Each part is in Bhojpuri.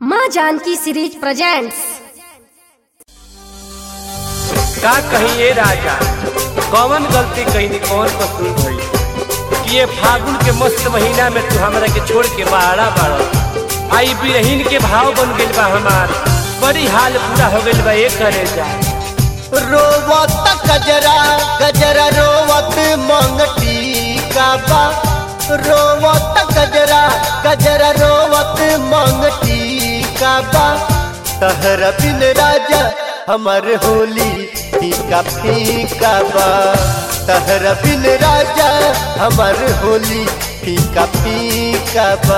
माँ जानकी सीरीज प्रेजेंट्स का कहीं ये राजा कौन गलती कहीं कौन कसूर भई कि ये फागुन के मस्त महीना में तू हमरा के छोड़ के बाड़ा बाड़ा आई बिरहीन के भाव बन गइल बा हमार बड़ी हाल पूरा हो गइल बा ये करे जा रोवत गजरा गजरा रोवत मंगटी काबा रोवत गजरा गजरा रोवत मंगटी काबा तहरा बिन राजा हमर होली फीका फीका बा तहरा बिन राजा हमर होली फीका फीका बा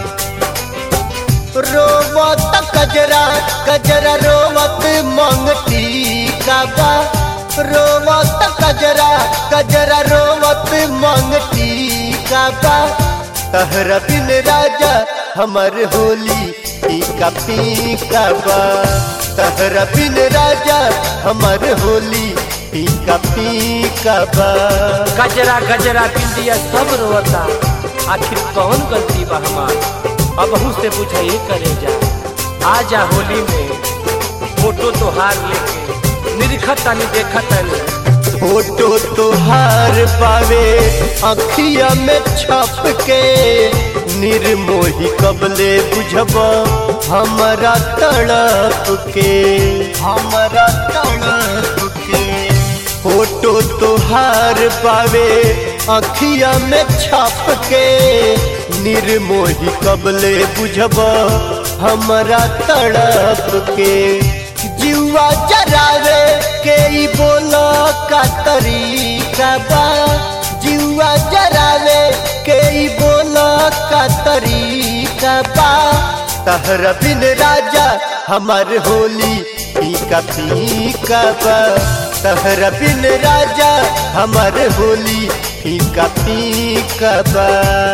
रोवत गजरा गजरा रोवत मंगटी काबा रोवत गजरा गजरा रोवत मंगटी काबा तहरा बिन राजा हमर होली फीका फीका बा तहरा बिन राजा हमर होली फीका फीका बा गजरा गजरा बिंदिया सब रोता आखिर कौन गलती बा हमार अब से बुझे ये करे जा आ जा होली में फोटो तोहार लेके निरखतानी देखतानी फोटो तोहार पावे अखिया में छप के निर्मोही कबले बुझब हमारा तड़प के हमारा तड़प के फोटो तोहार पावे अखिया में छप के निर्मोही कबले बुझब हमारा तड़प के जुआ जरावे के ई बोला का तरीका बा जुआ जरावे के ई बोला का तरीका बा तहरा बिन राजा हमार होली फीका फीका बा तहरा बिन राजा हमार होली फीका फीका बा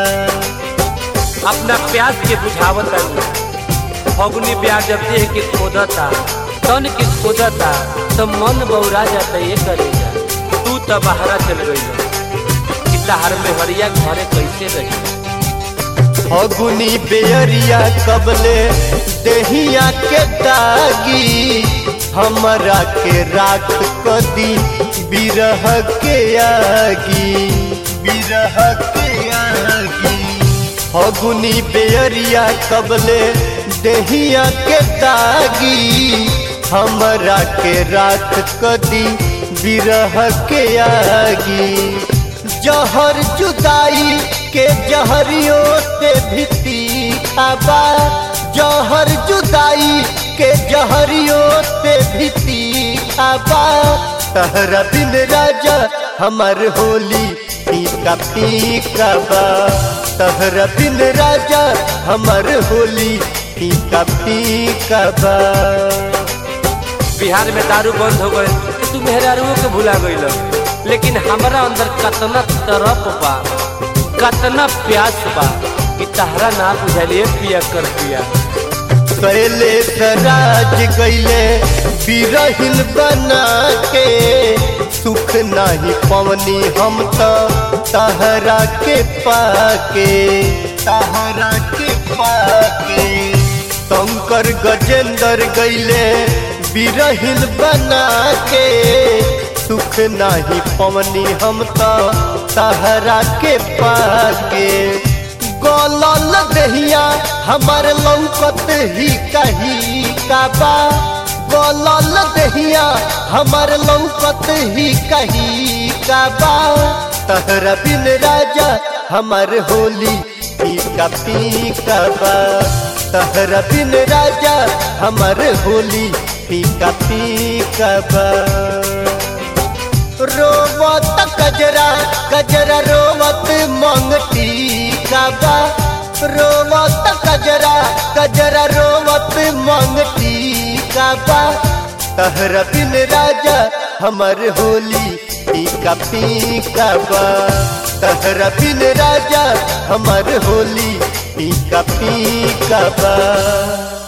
अपना प्यास के बुझावता फगुनी प्यार जब देह के खोदता तन के खोदता तो मन बौरा जाता ये करे जा तू तो बाहरा चल गई कि तहार में हरिया घरे कैसे रही फगुनी बेअरिया कबले देहिया के दागी हमरा के राख कदी बिरह के आगी बिरह के आगी फगुनी बेअरिया कबले देहिया के दागी हमरा के राख कदी बिरह के आगी जहर जुदाई के जहरियो से भीती खाबा जहर जुदाई के जहरियो से भीती खाबा तहरा बिन राजा हमर होली फीका फीका बा तहरा बिन राजा हमर होली फीका फीका बा बिहार में दारू बंद हो गए तो तू मेहरारुओं के भुला गईल लेकिन हमारा अंदर कतना तरफ बा कतना प्यास बा कि तहरा ना बुझलिए पिया कर पिया पहले सराज गईले बिरहिन बना के सुख नाही पवनी हम तो तहरा के पाके तहरा के पाके शंकर गजेंद्र गईले बिरहिन बना के सुख नाही पवनी हम तो तहरा के पाके गलल दहिया हमर लौकत ही कही काबा गलल दहिया हमर लौकत ही कही काबा तहरा बिन राजा हमर होली फीका फीका बा तहरा बिन राजा हमर होली फीका फीका बा रोवत गजरा गजरा रोवत मंगटी काबा रोवत गजरा गजरा रोवत मंगटी काबा तहरा बिन राजा हमर होली फीका फीका बा तहरा बिन राजा हमर होली फीका फीका बा